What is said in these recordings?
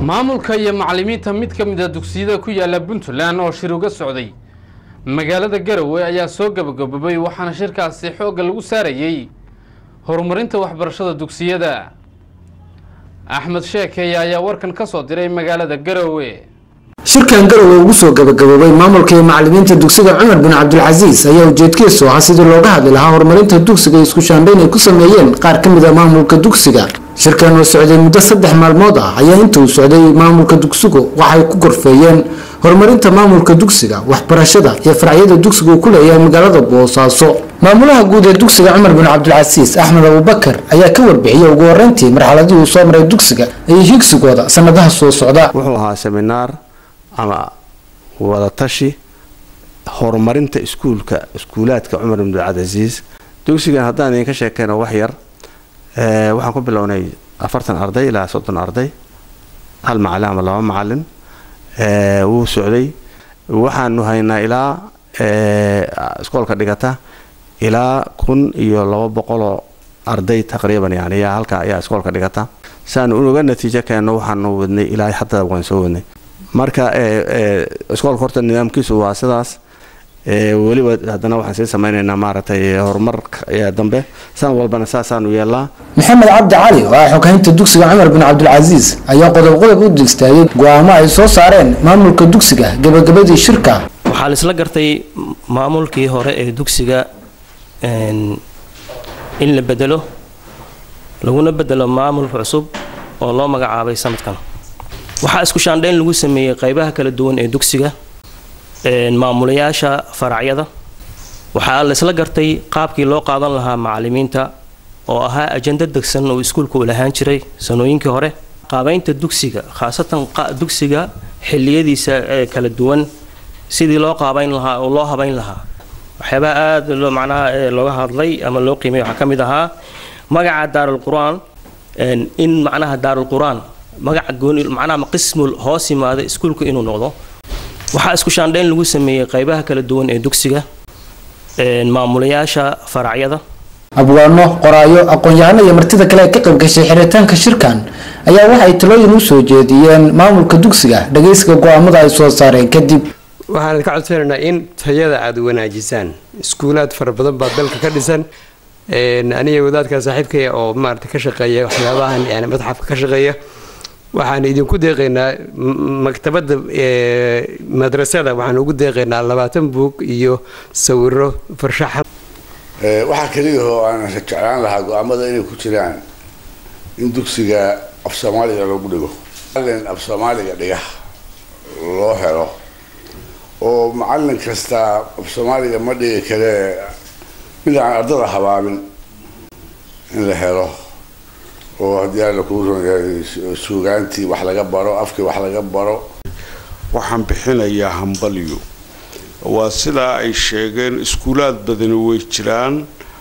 maamulka iyo macallimiinta mid ka mid a dugsiyada ku yaala puntland oo shir uga socday magaalada garowe ayaa soo gabagabobay waxaana shirkaasi xoogga lagu saarayey horumarinta waxbarashada dugsiyada axmed sheekeeye ayaa warkan ka soo diray magaalada garowe shirkan garowe ugu soo gabagaboobay maamulka iyo macallimiinta dugsiga cumar bin cabdilcasiis ayaa ujeedkiisu ahaa sidii looga hadli lahaa horumarinta dugsiga isku shaandhayn ay ku sameeyeen qaar ka mid a maamulka dugsiga shirkan oo socday muddo saddex maalmood ah ayaa inta uu socday maamulka dugsigu waxay ku gorfeeyeen horumarinta maamulka dugsiga waxbarashada iyo faracyada dugsiga uu ku leeyahay magaalada boosaaso maamulaha guud ee dugsiga cumar bin cabdilcasiis axmed abubakar ayaa ka warbixiyey ugu horeyntii marxaladii uu soo maray dugsiga iyo higsigooda sanadaha soo socda wuxuu ahaa seminaar ama wadatashi horumarinta iskuulka iskuulaadka cumar bin cabdilcasiis dugsigan haddaan idinka sheekeyno wax yar waxaan ku bilownay afartan arday ilaa soddon arday hal macalin ama laba macalin wuu socday waxaanu haynaa ilaa iskoolka dhigata ilaa kun iyo laba boqoloo arday taqriiban yani yaa halka ayaa iskoolka dhigata saanu unuga natiijo keenno waxaanu wadnay ilaa hadda waan soo wadnay marka iskoolka horta nidaamkiisu waa sidaas weliba haddana waxaan sii samaynaynaa maaragtay horumar dambe san walbana saasaanu yeelnaa maxamed cabdi cali oo ah xoghaynta dugsiga cumar bin cabdilcasiis ayaa qodob qodob u digstaayay go-aamo ay soo saareen maamulka dugsiga gabagabadii shirka waxaa la isla gartay maamulkii hore ee dugsiga in la bedelo laguna bedelo maamul cusub oo loo magacaabay sanadkan waxaa isku shaandhayn lagu sameeyey qaybaha kala duwan ee dugsiga maamulayaasha faracyada waxaa la isla gartay qaabkii loo qaadan lahaa macallimiinta oo ahaa ajando degsan oo iskuulka uu lahaan jiray sanooyinkii hore qaabaynta dugsiga khaasatan dugsiga xilliyadiisa ee kala duwan sidii loo qaabayn lahaa oo loo habayn lahaa waxyaabaha aada macnaha looga hadlay ama loo qiimay waxaa ka mid ahaa magaca daarul qur-aan in macnaha daarul qur-aan magaca gooni macnaha qismul hoos yimaada iskuulka inuu noqdo waxaa isku shaandhayn lagu sameeyey qaybaha kala duwan ee dugsiga maamulayaasha faracyada abwaano qoraayo aqoon-yahano iyo martida kale ee ka qayb gashay xiritaanka shirkan ayaa waxay talooyin u soo jeediyeen maamulka dugsiga dhagaysiga go-aamada ay soo saareen kadib waxaan ka codsanaynaa in tayada aada wanaajisaan iskuulaad fara badan baa dalka ka dhisan aniga wadaadka saaxiibkaya oo maarata ka shaqeeya waxyaabahan yani madxafka ka shaqeeya waxaan idinku deeqaynaa maktabadda madrasada waxaan ugu deeqaynaa labaatan buug iyo sawiro farshaxan waxaa keliya oo aan jeclaan lahaa go-aamada inay ku jiraan in dugsiga af soomaaliga lagu dhigo macalin af soomaaliga dhiga loo helo oo macalin kasta af soomaaliga ma dhigi kale mid aan ardada habaabin in la helo oo haddii alla kuu ronyahay suugaantii wax laga baro afkii wax laga baro waxaan bixinayaa hambalyo waa sidaa ay sheegeen iskuulaad badani way jiraan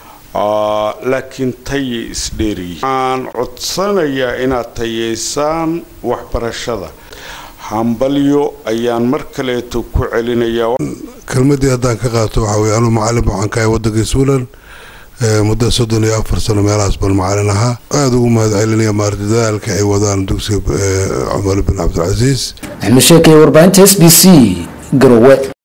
laakiin tayay isdheeriyi waxaan codsanayaa inaad tayeysaan waxbarashada hambalyo ayaan mar kaleeto ku celinayaa kelmadii haddaan ka qaato waxaa weye anuu macalin waxaan ka ahay waddanka suulan muddo soddon iyo afar sano meelahaas baan macalin ahaa aada ugu mahad celinaya maarta dadaalka ay wadaan dugsiga cumar bin cabdilcasiis axmed sheekay warbaahinta s b c garowe